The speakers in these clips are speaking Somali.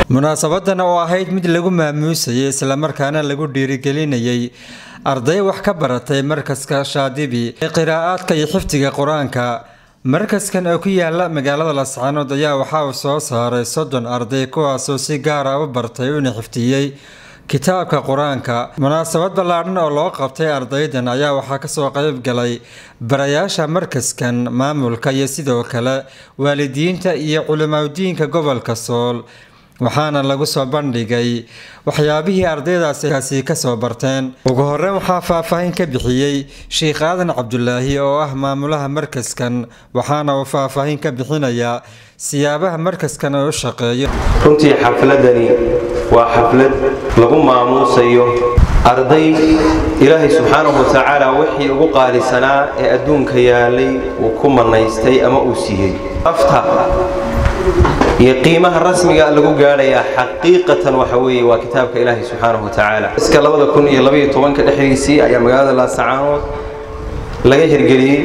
munaasabadan oo ahayd mid lagu maamuusayay islamarkaana lagu dhiirigelinayay arday wax ka baratay markaska shaadibi ee qiraa'aadka iyo xifdiga qur-aanka markaskan oo ku yaala magaalada lascaanood ayaa waxa uu soo saaray soddon arday kuwaasoo si gaara u bartay una xifdiyey kitaabka qur-aanka munaasabad ballaadhan oo loo qabtay ardaydan ayaa waxaa kasoo qayb galay barayaasha markaskan maamulka iyo sidoo kale waalidiinta iyo culimadiinka gobolka sool waxaana lagu soo bandhigay waxyaabihii ardaydaasi kasoo barteen ugu horeyn waxaa faahfaahin ka bixiyey sheikh aadan cabdulaahi oo ah maamulaha markaskan waxaana uu faahfaahin ka bixinayaa siyaabaha markaskan oo u shaqeeyo runtii xafladani waa xaflad lagu maamuusayo arday ilaahay subxaanahu watacaala wixii ugu qaalisanaa ee adduunka yaalay uu ku manaystay ama uu siiyey afta iyo qiimaha rasmiga lagu gaadhayaa xaqiiqatan waxa weeye waa kitaabka ilaahay subxaanahu watacaala iska labada kun iyo labaiyo tobanka dhexdiisii ayaa magaalada laasacaanood laga hirgeliyey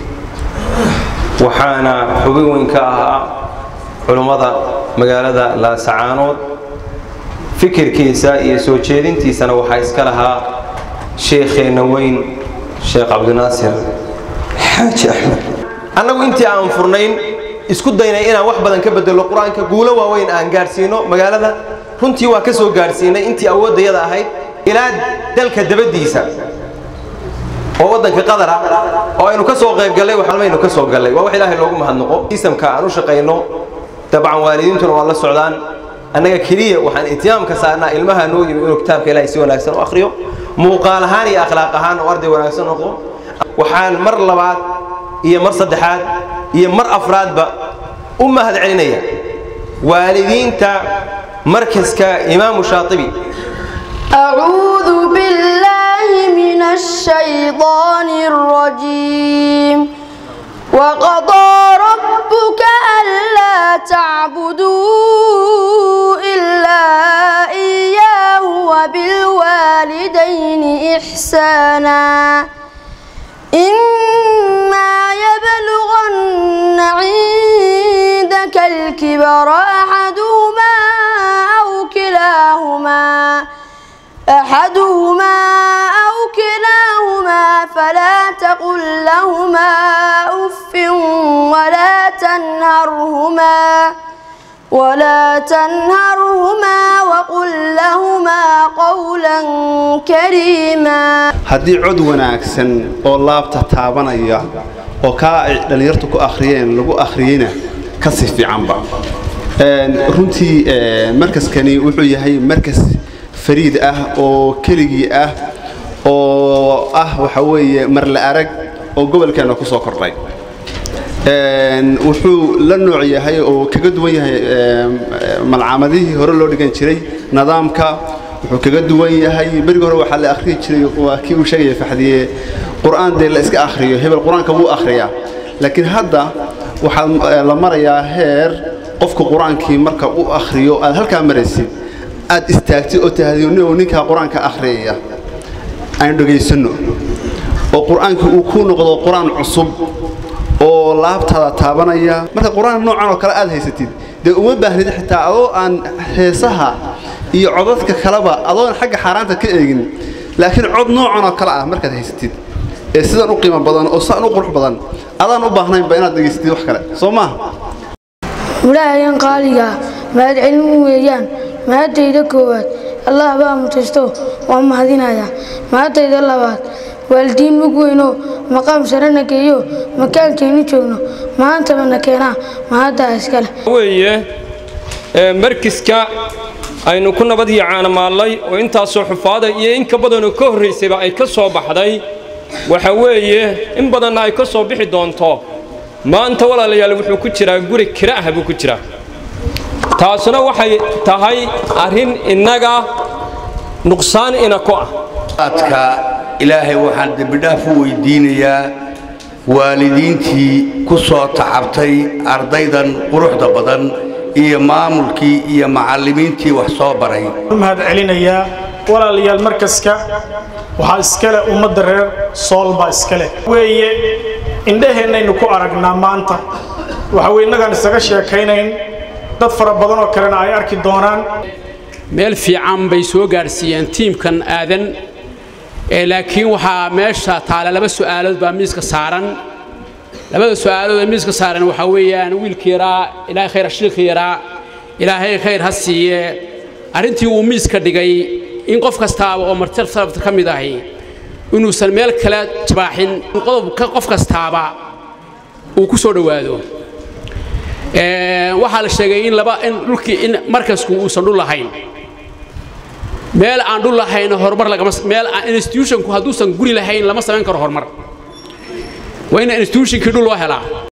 waxaana xubin weyn ka ahaa culummada magaalada laasacaanood fikirkiisa iyo soo jeedintiisana waxaa iska lahaa sheekheenna weyn sheekh cabdinaasir xaaji axmed annagu intii aan furnayn isku daynay inaan wax badan ka bedelo qur-aanka guulo waaweyn aan gaadhsiino magaalada runtii waa ka soo gaadhsiinay intii awooddayada ahayd ilaa dalka dabadiisa oo waddanka qadar ah oo aynu ka soo qayb gallay waxalmaynu ka soo gallay waa wax ilaahay loogu mahadnaqo isamka aan u shaqayno dabcan waalidiintuna waa la socdaan annaga keliya waxaan ihtimaamka saarnaa ilmaha noo yimi inuu kitaabka ilaahay si wanaagsan u akhriyo muuqaal ahaan iyo akhlaaq ahaan oo arday wanaagsan noqdo waxaan mar labaad iyo mar saddexaad iyo mar afraadba u mahad celinaya waalidiinta markaska imaamu shaatibi أعوذ بالله من الشيطان الرجيم وقضى ربك ألا تعبدوا إلا إياه وبالوالدين إحسانا إما يبلغن عندك الكبر أحدهما أو كلاهما أحدهما أو كلاهما فلا تقل لهما أف ولا تنهرهما ولا تنهرهما وقل لهما قولا كريما haddii cod wanaagsan oo laabta taabanaya oo kaa ay dhallinyartu ku akhriyeen lagu akhriyeyna ka si fiicanba runtii markaskani wuxuu yahay markas fariid ah oo keligii ah oo ah waxa weeye marla arag oo gobolkeenna ku soo kordhay wuxuu la nooc yahay oo kaga duwan yahay malcaamadihii hore loo dhigan jiray nidaamka wuxuu kaga duwan yahay berigi hore waxaa la akhriyi jiray waa kii uu sheegaya faxdiye qur'aan dee la iska akhriyo hebel qur-aanka wuu akhriyaa laakiin hadda waxaa la marayaa heer qofka qur-aankii marka u akhriyo aad halkaa maraysid aad istaagtid oo tahadiyo ninkaa qur-aanka akhriyaya aynu dhegaysanno oo qur-aankii uu ku noqdo qur-aan cusub oo laabtaada taabanaya marka qur-aan noocan oo kale aad haysatid dee uma baahnid xitaa adoo aan heesaha iyo codadka kaleba adoon xagga xaaraanta ka eegin laakiin cod noocan oo kale ah markaad haysatid ee sidan u qiimo badan oo sidan u qurux badan adaan u baahnaynba inaad dhegaysatid wax kale soo maaha walaahayan qaaligaa mahad celin weeyaan mahadayda koowaad allah baa mutaysto waa mahadinayaa mahadayda labaad waalidiin mug weynoo maqaam sarena geeyo makaankaynu joogno maantaba na keenaa mahaddaa iskale weeye markiska aynu ku nabad iyo caanamaallay oo intaasoo xufaada iyo in ka badanoo ka horraysayba ay ka soo baxday waxa weeye in badanna ay ka soo bixi doonto maanta walaalayaal wuxuu ku jiraa guri kira'ah buu ku jiraa taasuna waxay tahay arrin innaga nuqsaan ina ku ah adka ilaahay waxaan dembidhaaf u weydiinayaa waalidiintii ku soo tacabtay ardaydan quruxda badan iyo maamulkii iyo macallimiintii wax soo baray mahad celinayaa walaalayaal markaska waxaa iskale ummadda reer sool baa iskale weeye indhaheennaynu ku aragnaa maanta waxa weye innagaan isaga sheekaynayn dad fara badan oo kalena ay arki doonaan meel fiican bay soo gaadhsiiyeen tiimkan aadan laakiin waxaa meesha taala laba su'aalood baa miiska saaran labada su'aalood ee miiska saaran waxaa weeyaan wiilkii yaraa ilaahay khayr shiilkii yaraa ilaahay khayr ha siiye arrintii uu miiska dhigay in qof kastaaba oo martir salafta ka mid ahi inuusan meel kale jabaaxin qodobka qof kastaaba uu ku soo dhowaado waxaa la sheegay in laba in dhulkii in markasku uusan dhul lahayn meel aan dhul lahayn horumar lagama meel institutionku hadduusan guri lahayn lama samayn karo horumar waa in institutionkii dhul loo helaa